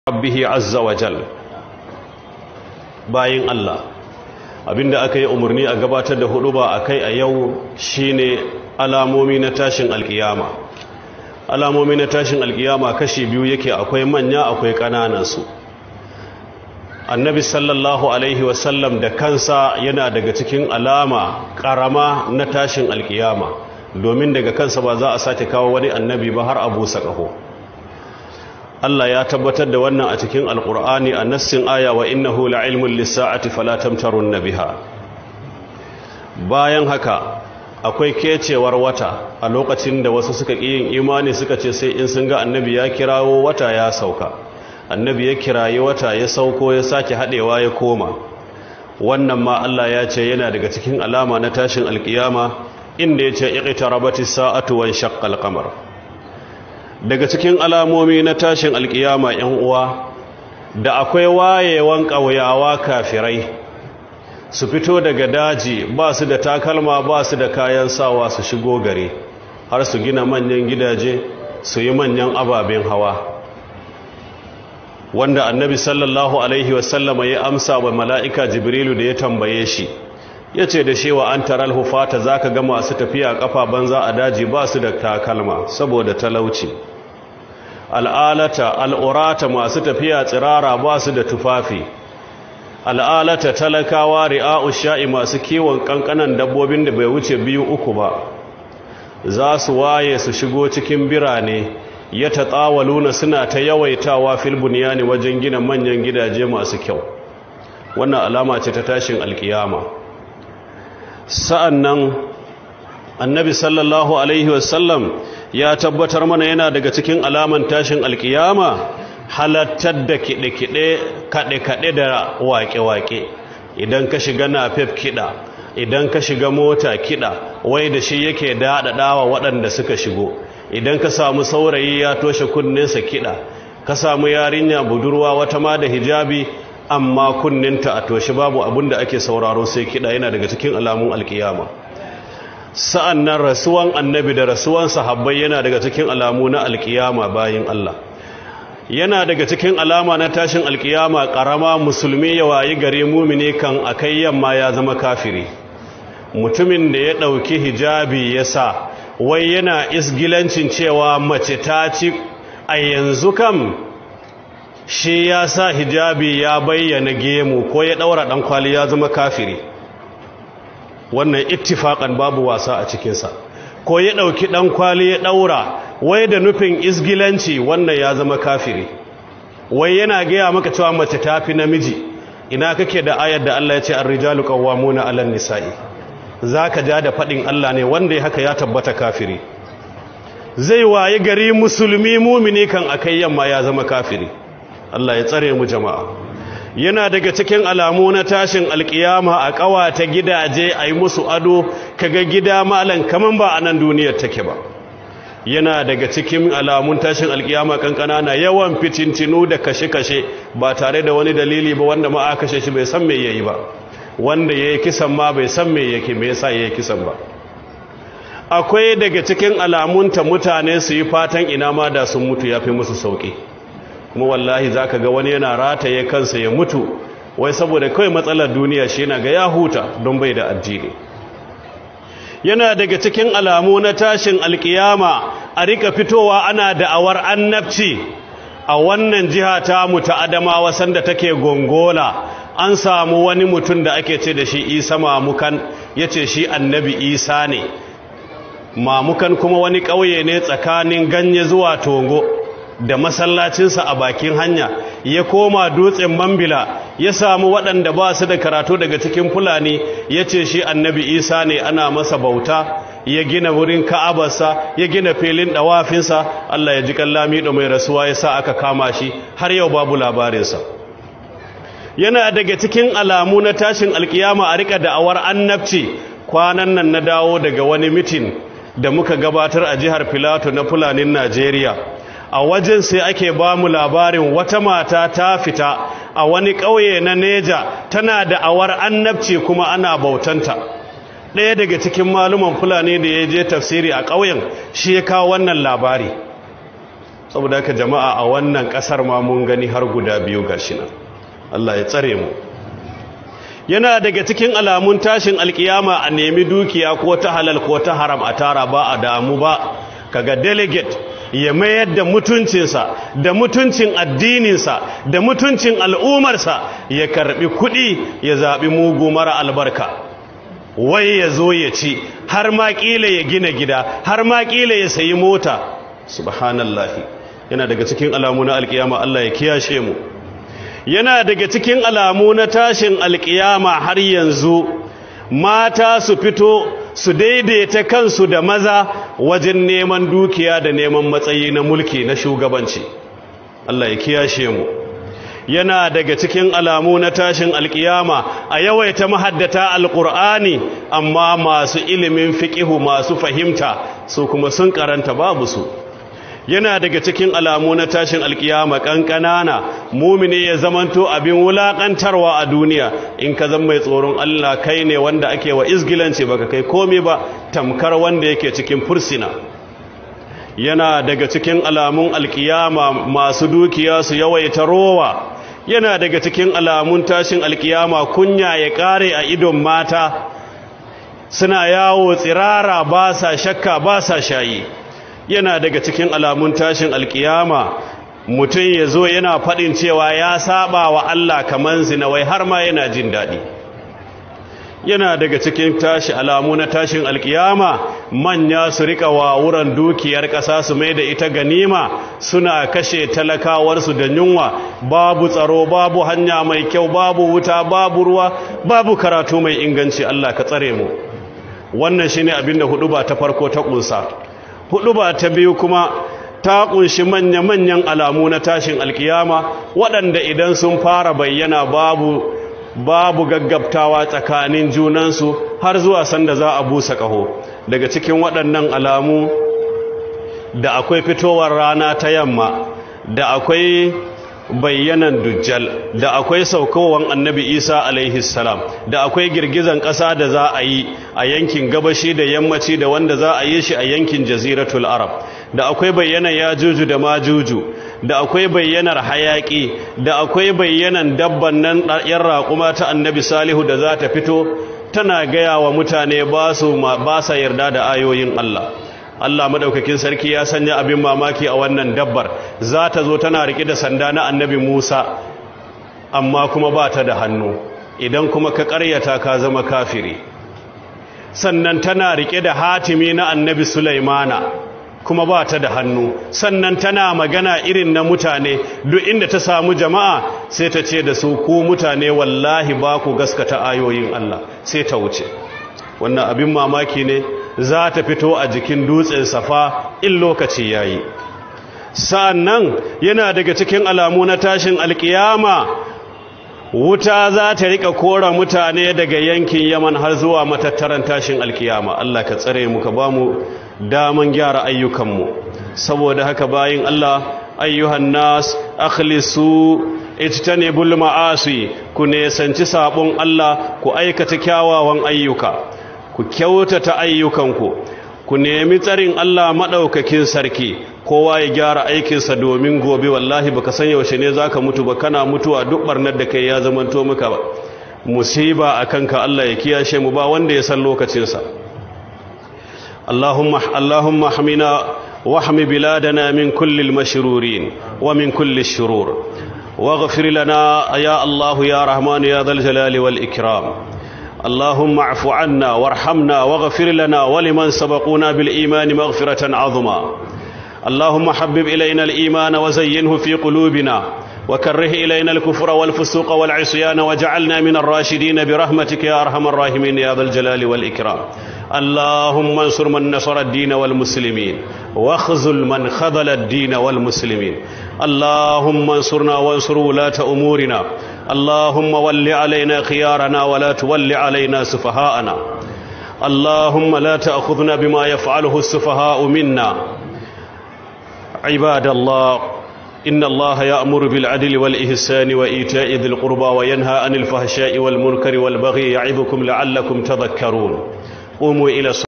rabbihi azza wa jal bayin Allah abinda aka yi umarni a gabatar da hudu ba a kai a yau shine alamomi na tashin alkiyama alamomi na tashin alkiyama kashi biyu yake akwai manya akwai ƙananan su annabi sallallahu alaihi wasallam da kansa yana daga cikin alama ƙarama na tashin alkiyama domin daga kansa ba za a sake kawo wani annabi ba har abu ƙaho. Allah ya tabbatar da wannan a cikin alkur'ani a nassin aya wa innahu la'ilmun lissa'ati fala tamtarun biha bayan haka akwai kecewar wata a lokacin da wasu suka ƙi yin imani suka ce sai in sun ga annabi ya kirawo wata ya sauka annabi ya kirayi wata ya sauko ya sake haɗewa ya koma wannan ma Allah ya ce yana daga cikin alama na tashin alkiyama inda ya ce iqtarabati sa'atu wan shaqqal qamar daga cikin alamomi na tashin alkiyama yan uwa da akwai wayewan ƙauyawa kafirai su fito daga daji ba su da takalma ba su da kayan sawa su shigo gari har su gina manyan gidaje su yi manyan ababen hawa wanda annabi sallallahu alaihi wasallama ya amsa wa mala'ika jibrilu da ya tambaye shi ya ce da shewa an taral hufata za ka ga masu tafiya kafa banza a daji ba su da takalma saboda talauci al'alata al'urata masu tafiya tsirara ba su da tufafi al'alata talakawa ri'a'u sha'i masu kiwon kankanan dabbobin da bai wuce biyu uku ba za su waye su shigo cikin birane ya tatsawaluna suna ta yawaitawa fil bunyani wajen gina manyan gidaje masu kyau wannan alama ce ta tashin alkiyama sa'an nan annabi sallallahu alaihi wasallam ya tabbatar mana yana daga cikin alaman tashin alkiyama halattar da kiɗe-kiɗe kaɗe-kaɗe da waƙe-waƙe idan ka shiga nafef kiɗa idan ka shiga mota kiɗa wai da shi yake daɗaɗawa waɗanda suka shigo idan ka samu saurayi ya toshe kunninsa kiɗa ka samu yarinya budurwa wata ma da hijabi amma kunninta a toshe babu abin da ake sauraro sai kiɗa yana daga cikin alamun alkiyama sa'an nan rasuwan annabi da rasuwan sahabbai yana daga cikin alamu na alkiyama bayin Allah yana daga cikin alama na tashin alkiyama ƙarama musulmi ya wayi gare mumini kan akai yamma ya zama kafiri mutumin da ya ɗauki hijabi ya sa wai yana isgilancin cewa mace ta ci a yanzu kam shi ya sa hijabi ya bayyana gemu ko ya ɗaura ɗan kwali ya zama kafiri wannan ittifaƙan babu wasa a cikinsa ko ya ɗauki ɗan kwali ya ɗaura wai da nufin isgilanci wannan ya zama kafiri wai yana gaya maka cewa mace ta fi namiji ina kake da ayar da Allah ya ce ar-rijalu qawwamuna 'alan nisa'i zaka ja da faɗin Allah ne wanda ya haka ya tabbata kafiri zai waye gari musulmi mumini kan akai yamma ya zama kafiri Allah ya tsare mu jama'a yana daga cikin alamu na tashin alkiyama a ƙawata gidaje a yi musu ado kaga gida malan kaman ba a nan duniyar take ba yana daga cikin alamun tashin alkiyama kankana na yawan fitintinu da kashe-kashe ba tare da wani dalili ba wanda ma aka kashe shi bai san me yayi ba wanda yayi kisan ma bai san me yake me yasa yayi kisan ba akwai daga cikin alamunta mutane su yi fatan ina ma da sun mutu yafi musu sauki kuma wallahi za ka ga wani yana rataye kansa ya mutu wai saboda kawai matsalar duniya shi yana ga ya huta don bai da addini yana daga cikin alamu na tashin alkiyama a rika fitowa ana da'awar annabci a wannan jiha ta mu ta adamawa sanda take gongola an samu wani mutum da ake ce da shi isa mamukan ya ce shi annabi isa ne mamukan kuma wani ƙauye ne tsakanin ganye zuwa tongo da masallacinsa a bakin hanya ya koma dutsen mambila ya samu waɗanda ba su da karatu daga cikin fulani ya ce shi annabi isa ne ana masa bauta ya gina wurin ka'abarsa ya gina filin ɗawafinsa allah ya ji kallami da mai rasuwa ya sa aka kama shi har yau babu labarinsa yana daga cikin alamu na tashin alkiyama a rika da'awar annabci kwanan nan na dawo daga wani mitin da muka gabatar a jihar filato na fulanin najeriya a wajen sai ake ba mu labarin wata mata ta fita a wani ƙauye na neja tana da awar annabci kuma ana bautanta ɗaya daga cikin maluman fulani da ya je tafsiri a ƙauyen shi ya kawo wannan labari saboda haka jama'a a wannan kasar ma mun gani har guda biyu gashi nan Allah ya tsare mu yana daga cikin alamun tashin alkiyama a nemi dukiya ko ta halal ko ta haram a tara ba a damu ba kaga delegate ya mayar da mutuncinsa da mutuncin addininsa da mutuncin al'umarsa ya karbi kuɗi ya zaɓi mugu mara albarka wai ya zo ya ci har ma ƙila ya gina gida har ma ƙila ya sayi mota subhanallahi yana daga cikin alamu na alkiyama Allah ya kiyashe mu yana daga cikin alamu na tashin alkiyama har yanzu mata su fito su daidaita kansu da maza wajen neman dukiya da neman matsayi na mulki na shugabanci Allah ya kiyashe mu yana daga cikin alamu na tashin alkiyama a yawaita mahaddata alkur'ani amma masu ilimin fiqihu masu fahimta su kuma sun karanta babu su yana daga cikin alamu na tashin alkiyama kankanana mumini ya zamanto abin wulakantarwa a duniya in ka zama mai tsoron Allah kai ne wanda ake wa izgilanci baka kai komai ba tamkar wanda yake cikin fursina yana daga cikin alamun alkiyama masu dukiya su yawaita rowa yana daga cikin alamun tashin alkiyama kunya ya kare a idon mata suna yawo tsirara ba sa shakka ba sa shayi yana daga cikin alamun tashin alkiyama mutum ya zo yana faɗin cewa ya saba wa Allah kamar zina wai har ma yana jin daɗi yana daga cikin tashi alamu na tashin alkiyama manya su rika wawuran dukiyar ƙasa su mai da ita ganima suna kashe talakawarsu da yunwa babu tsaro babu hanya mai kyau babu wuta babu ruwa babu karatu mai inganci Allah ka tsare mu wannan shine abinda hudu ba ta farko ta kunsa hudu ba ta biyu kuma ta kunshi manya-manyan alamu na tashin alkiyama waɗanda idan sun fara bayyana babu babu gaggabtawa tsakanin junansu har zuwa sanda za a busa ƙaho daga cikin waɗannan alamu da akwai fitowar rana ta yamma da akwai bayyanan dujjal da akwai saukowar annabi isa alaihi salam da akwai girgizan ƙasa da za a yi a yankin gabashi da yammaci da wanda za a yi shi a yankin jaziratul arab da akwai bayyanan yajuju da majuju da akwai bayyanar hayaki da akwai bayyanan dabban nan yan raƙuma ta annabi salihu da za ta fito tana gaya wa mutane ba su ba sa yarda da ayoyin Allah Allah madaukakin sarki ya sanya abin mamaki a wannan dabbar za ta zo tana riƙe da sanda na annabi Musa amma kuma ba ta da hannu idan kuma ka ƙaryata ka zama kafiri sannan tana riƙe da hatimi na annabi Sulaimana kuma ba ta da hannu sannan tana magana irin na mutane duk inda ta samu jama'a sai ta ce da su ku mutane wallahi ba ku gaskata ayoyin Allah sai ta wuce wannan abin mamaki ne za ta fito a jikin dutsen safa in lokaci yayi sa'annan yana daga cikin alamu na tashin alkiyama wuta za ta rika kora mutane daga yankin yaman har zuwa matattaran tashin alkiyama Allah ka tsare mu ka ba mu daman gyara ayyukanmu saboda haka bayin Allah ayyuhan nas akhlisu ijtanibul ma'asi ku nesanci sabon Allah ku aikata kyawawan ayyuka ku kyautata ayyukanku ku nemi tsarin Allah madaukakin sarki kowa ya gyara aikinsa domin gobe wallahi baka san yaushe ne zaka mutu ba kana mutuwa duk barnar da kai ya zamanto maka ba musiba akanka Allah ya kiyashe mu ba wanda ya san lokacinsa اللهم اللهم احمنا واحم بلادنا من كل المشرورين ومن كل الشرور واغفر لنا يا الله يا رحمن يا ذا الجلال والإكرام اللهم اعف عنا وارحمنا واغفر لنا ولمن سبقونا بالإيمان مغفرة عظما اللهم حبب إلينا الإيمان وزينه في قلوبنا وكره إلينا الكفر والفسوق والعصيان وجعلنا من الراشدين برحمتك يا أرحم الراحمين يا ذا الجلال والإكرام اللهم انصر من نصر الدين والمسلمين واخذل من خذل الدين والمسلمين اللهم انصرنا وانصر ولاة أمورنا اللهم ول علينا خيارنا ولا تول علينا سفهاءنا اللهم لا تأخذنا بما يفعله السفهاء منا عباد الله إن الله يأمر بالعدل والإحسان وإيتاء ذي القربى وينهى عن الفحشاء والمنكر والبغي يعظكم لعلكم تذكرون قوموا إلى